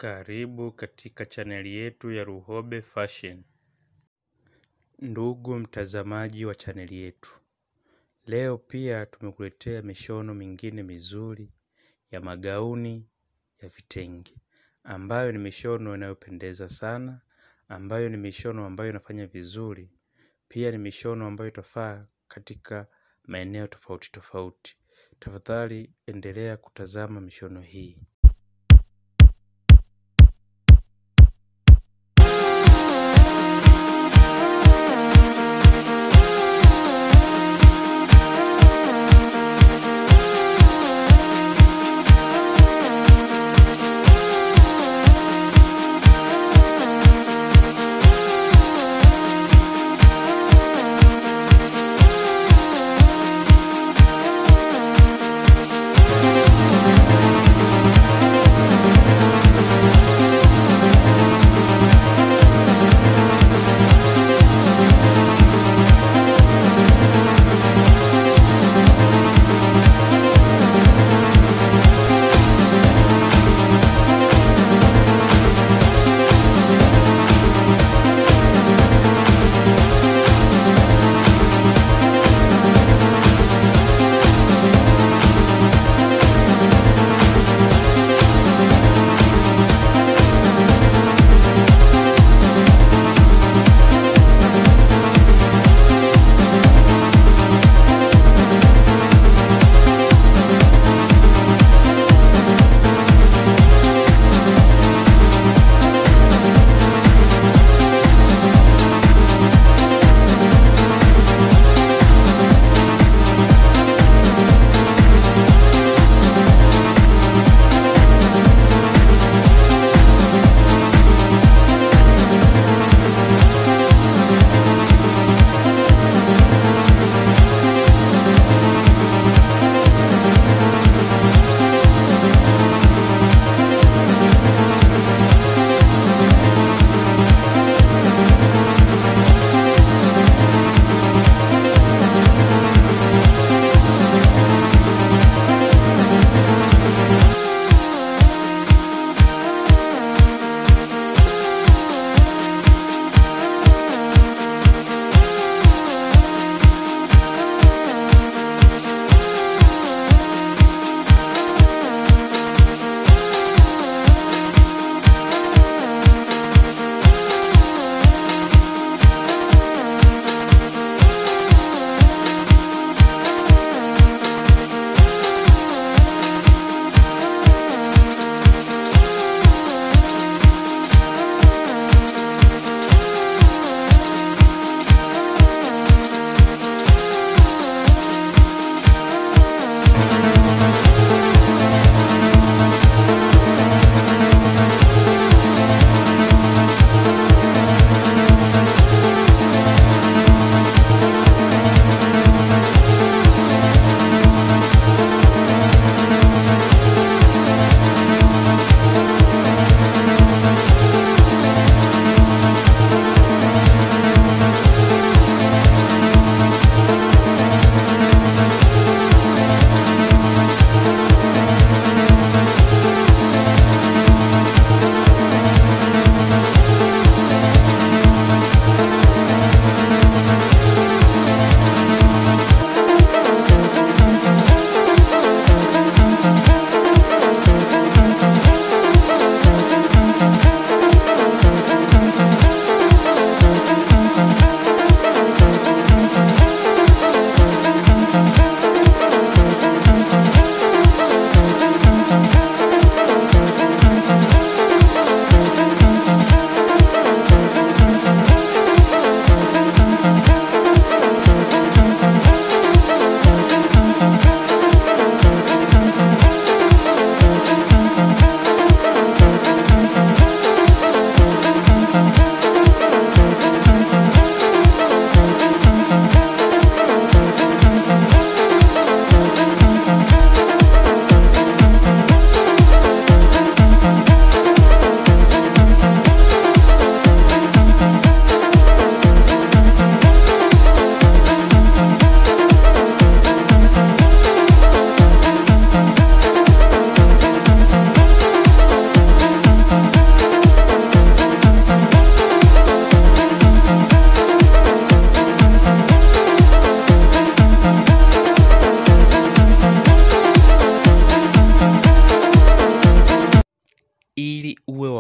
Karibu katika chaneli yetu ya Luhobe Fashion. Ndugu mtazamaji wa chaneli yetu, leo pia tumekuletea mishono mingine mizuri ya magauni ya vitenge, ambayo ni mishono inayopendeza sana, ambayo ni mishono ambayo inafanya vizuri, pia ni mishono ambayo itafaa katika maeneo tofauti tofauti. Tafadhali endelea kutazama mishono hii.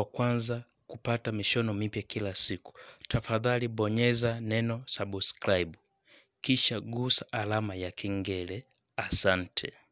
wa kwanza kupata mishono mipya kila siku, tafadhali bonyeza neno subscribe, kisha gusa alama ya kengele. Asante.